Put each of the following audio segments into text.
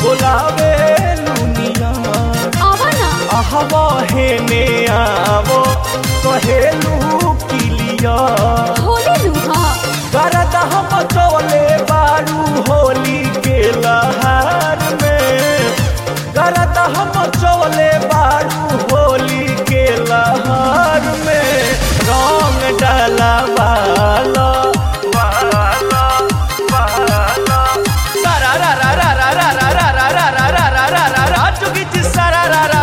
बोलावे लुनिया आवना आहवा हेने आवो कहेलू किलिया होली लुहा करद हम चोले बारू होली के लहार में करद हम चोले बारू होली के लहार में रंग डाला वाला वाला वाला सारा रा रा रा रा रा रा रा रा रा रा रा रा रा रा रा चुकी जी सारा रा रा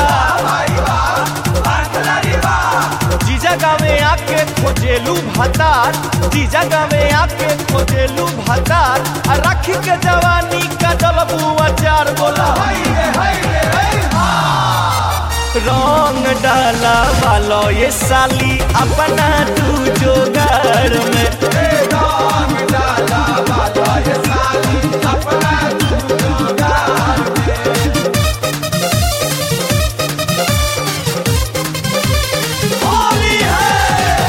जीजा गावे आके खोजेलू भातार जीजा गावे आके खोजेलू भातार आ राखी के जवानी का जलबू अचार बोला रंग डाला वालो ये साली अपना तू जोगार में होली है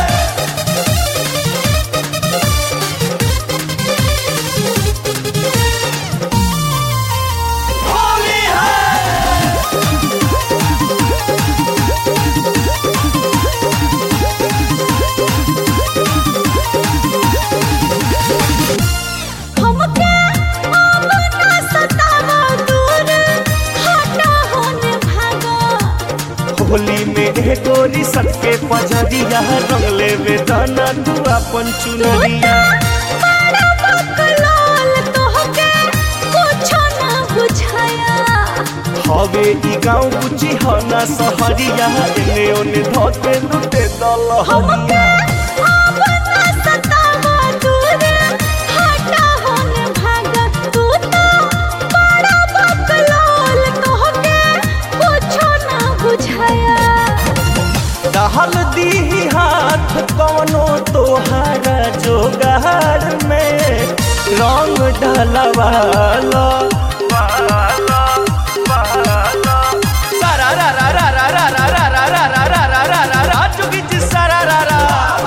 होली है हमके आवना सतावा दूर हटा होने भागा होली में ए गोरी सबके पजरिया रंग लेवे दाना तू अपन चुनरिया बड़ा बकलाल तोहके कुछो ना बुझाया हवे ई गाँव बुची हो ना सहरिया एने ओने धोते लुटे दल हमके आवना सतावा दूर हटा होने भागा तू तो बड़ा बकलाल तोहके कुछो ना बुझाया दहल दी हाथ कवनो तोहारा जोगार में रंग ढलवालो वालो, वालो। सारा रा रा रा रा रा रा रा रा रा रा रा रा रा रा रा चुकी जी सारा रा रा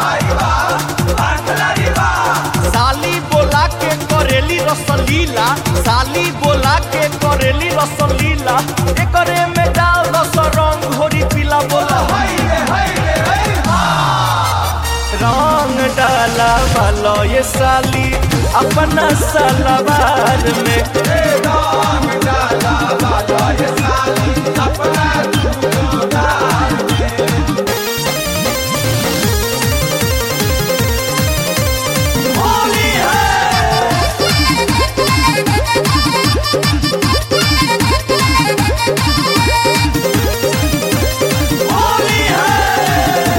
साली बोला के करेली रसलीला साली बोला के करेली रसलीला एकरे में डाल दस रंग घोरी पीला बोला रंग डाला वालो ये साली अपना सलवार में होली है होली है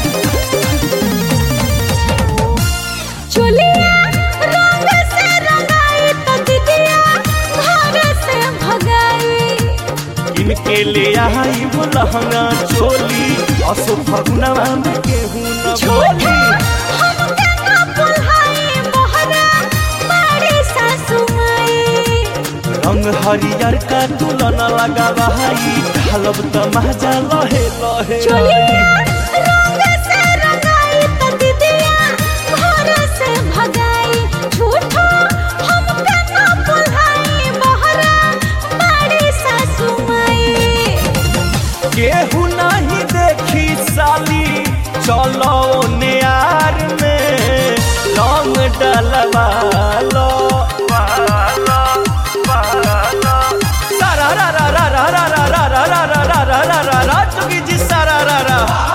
चुलिया रंग से रंगाई तो दीदिया घर से भगाई इनके ले आई वो लहंगा चोली असो फगुनवा में केहू न झूठा बोली हमके ना बुल्हाई मोहरा बड़ी सासू माई रंग हरियर का तुलना लगा भाई ढालब त मजा लहे लहे चुलिया रंग से रंगाई तो दीदिया घर से भगाई झूठा हमके ना बुल्हाई मोहरा बड़ी सासू माई केहू नहीं देखी साली चलो नियार में रंग डलवा लो वालो, वालो। सारा रा रा रा रा रा रा रा रा रा रा रा रा रा रा रा चुकी जी सारा रा रा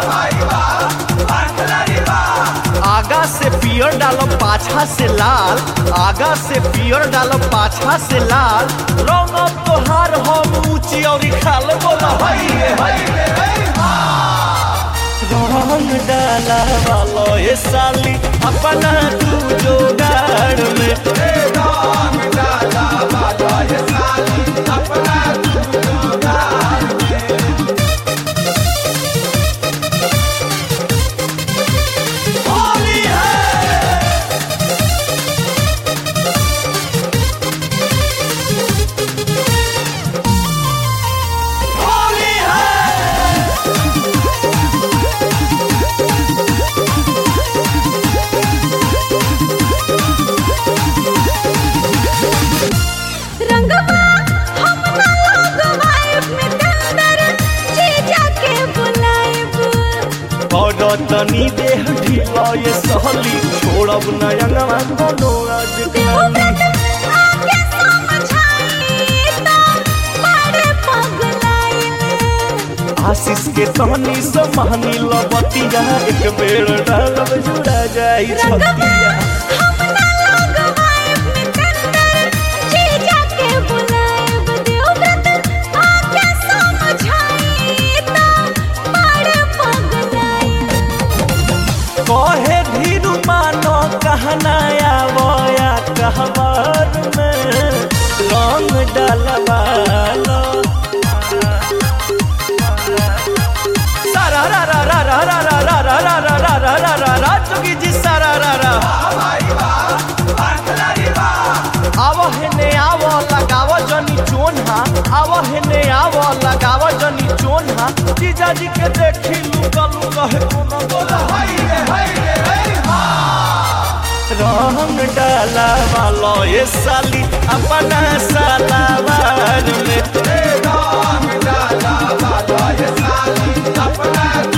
आगा से पियर डालो पाछा से लाल आगा से पियर डालो पाछा से लाल रंग अब तोहार हम ऊंची और खाल बोला हई रे हई रे हई रंग डाला वालो ये साली अपना तू जोगाड़ में होली है होली है रंगवा हम कहतनी देह ढीला ये सहली छोड़ब नयंगवा कोनो आज देवव्रत आके समझाई तो बड़े पगलाइल आशीष के तहनी समानी लबतिया एक बेर डालब जुड़ा जाई छतिया हम ना लगवाएब निकंदर जीजा के बुलाएब देवव्रत आके समझाई तो बड़े पगलाइल कहे धीरू मानो कहना आवया कहवार में रंग डलवालो सारा रा रा रा रा रा रा रा रा रा रा रा रा रा रा रा चुकी जी सारा रा रा आव हेने आव लगाव जनी चोन्हा आव हेने आव लगाव जनी चोन्हा जीजा जी के देखी लुका लुका है कोनो बोला रंग डाला वालो ये साली अपना सालावार में Hey, dog, la, la, la, la, yes, I, अपना